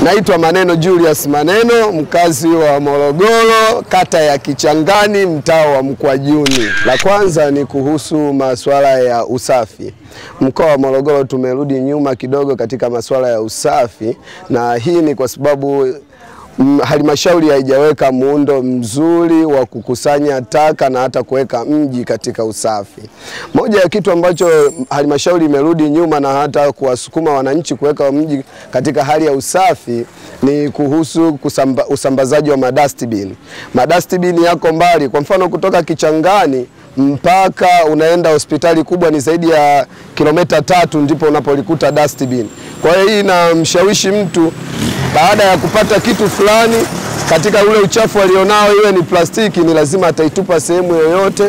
Naitwa Maneno Julius Maneno, mkazi wa Morogoro, kata ya Kichangani, mtaa wa Mkwajuni. La kwanza ni kuhusu masuala ya usafi. Mkoa wa Morogoro tumerudi nyuma kidogo katika masuala ya usafi, na hii ni kwa sababu mm, halmashauri haijaweka muundo mzuri wa kukusanya taka na hata kuweka mji katika usafi. Moja ya kitu ambacho halmashauri imerudi nyuma na hata kuwasukuma wananchi kuweka mji katika hali ya usafi ni kuhusu kusamba, usambazaji wa madustbin. Madustbin yako mbali, kwa mfano kutoka Kichangani mpaka unaenda hospitali kubwa ni zaidi ya kilomita tatu ndipo unapolikuta dustbin. Kwa hiyo hii inamshawishi mtu baada ya kupata kitu fulani katika ule uchafu alionao, iwe ni plastiki, ni lazima ataitupa sehemu yoyote,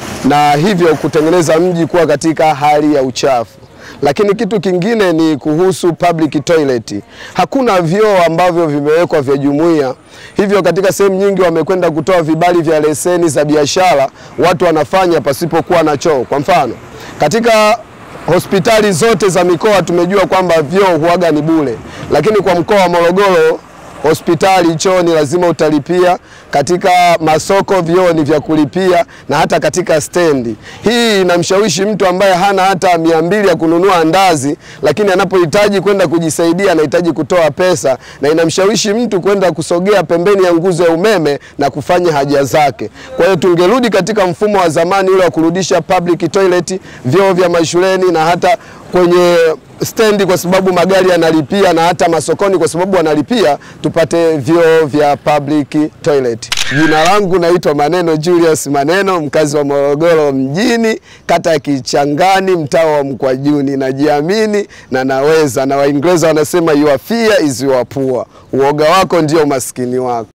na hivyo kutengeneza mji kuwa katika hali ya uchafu. Lakini kitu kingine ni kuhusu public toilet. Hakuna vyoo ambavyo vimewekwa vya jumuiya, hivyo katika sehemu nyingi wamekwenda kutoa vibali vya leseni za biashara, watu wanafanya pasipokuwa na choo. Kwa mfano katika hospitali zote za mikoa tumejua kwamba vyoo huaga ni bure, lakini kwa mkoa wa Morogoro hospitali choo ni lazima utalipia, katika masoko vyoo ni vya kulipia, na hata katika stendi. Hii inamshawishi mtu ambaye hana hata mia mbili ya kununua andazi, lakini anapohitaji kwenda kujisaidia anahitaji kutoa pesa, na inamshawishi mtu kwenda kusogea pembeni ya nguzo ya umeme na kufanya haja zake. Kwa hiyo tungerudi katika mfumo wa zamani ule wa kurudisha public toilet, vyoo vya mashuleni na hata kwenye stendi kwa sababu magari yanalipia na hata masokoni kwa sababu wanalipia, tupate vyoo vya public toilet. Jina langu naitwa Maneno Julius Maneno, mkazi wa Morogoro mjini, kata ya Kichangani, mtaa wa Mkwajuni. Najiamini na naweza, na Waingereza wanasema your fear is your poor, uoga wako ndio umaskini wako.